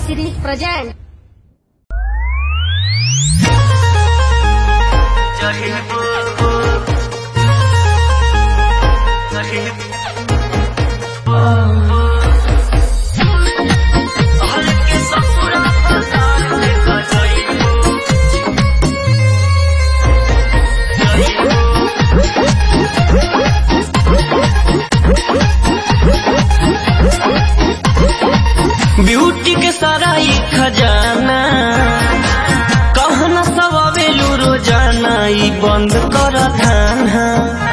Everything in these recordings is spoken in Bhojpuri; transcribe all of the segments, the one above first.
series present. ब्यूटी के सारा ही खजाना कहना सब आवेलू रोजाना ई बंद कर खाना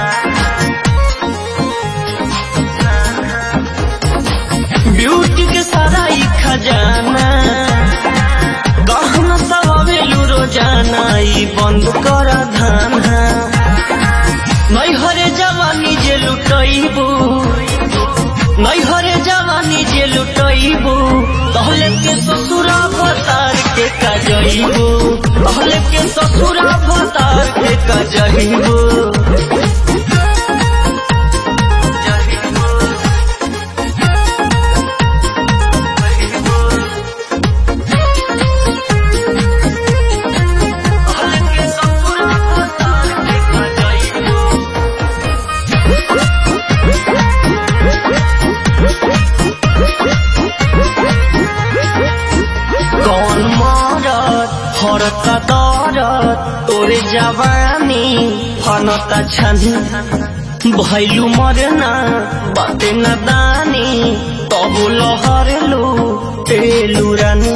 ब्यूटी के सारा ही खजाना कहना सब आवेलू रोजाना ई बंद कर खाना नैहरे जवानी जे लुटैबू नैहरे जवानी जे लुटैबू तहले के ससुरा भतार के कजैबू तहले के ससुरा भतार के कजैबू कौन मरत हरता दरत तोरे जवानी फनता छनी भैलू मरना बाते न दानी तबु लहरलू तेलू रानी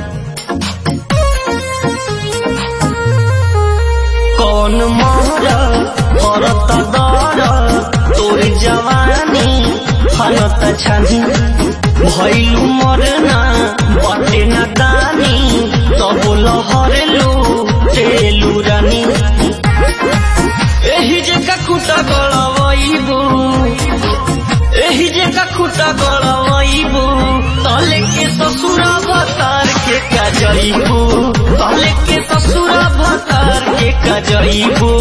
कौन मरत हरता दरत तोरे जवानी फनता छनी भैलू मरना बाटे न दानी तब लहरलू तेलू रानी एही जे काकुटा गलवैबू एही जे काकुटा गलवैबू तले के ससुरा भतार के कजैबू तले के ससुरा भतार के कजैबू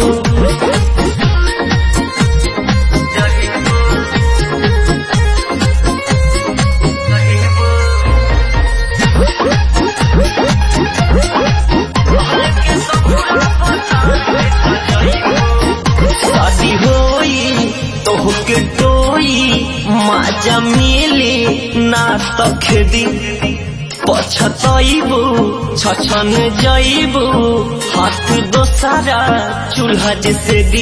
शादी होई तोहके टोई माजा मिली ना तो खेदी पछतैबू छछन जैबू हाथ दोसारा चूल्हा जैसे दी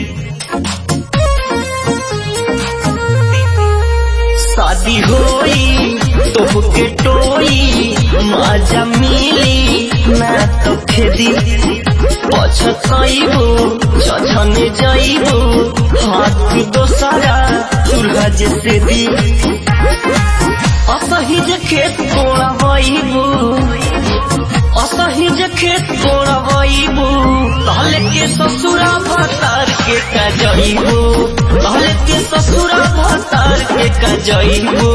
शादी होई तोहके टोई माजा मिली ना तो खेदी पछतैबू छछन जैबू हाथ दोसारा चूल्हा जैसे दी असही जे खेत कोड़बैबू असही जे खेत कोड़बैबू तहले के ससुरा भतार के कजैबू तहले के ससुरा भतार के कजैबू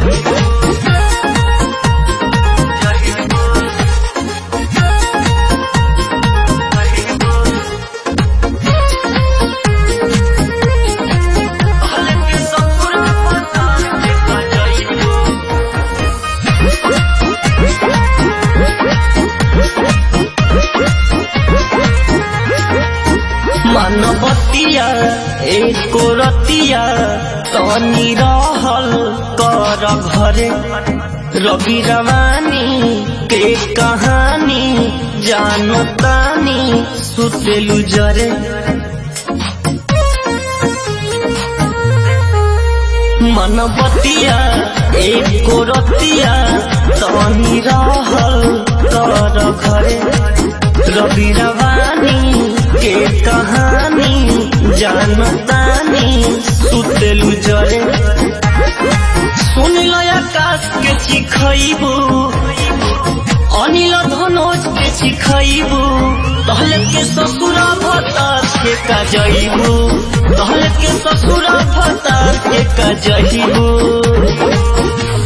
मानवतिया एको रतिया तनी रहल कर घरे रवि रवानी के कहानी जानतानी सुतेलु जरे मनबतिया एको रतिया तनी रहल कर घरे रवि रवानी के कहानी जानतानी सुतेलु जरे सुन आकाश के चिखैबू अनिल धनोज के चिखैबू तहले के ससुरा भतार के कजैबू तहले के ससुरा भतार के कजैबू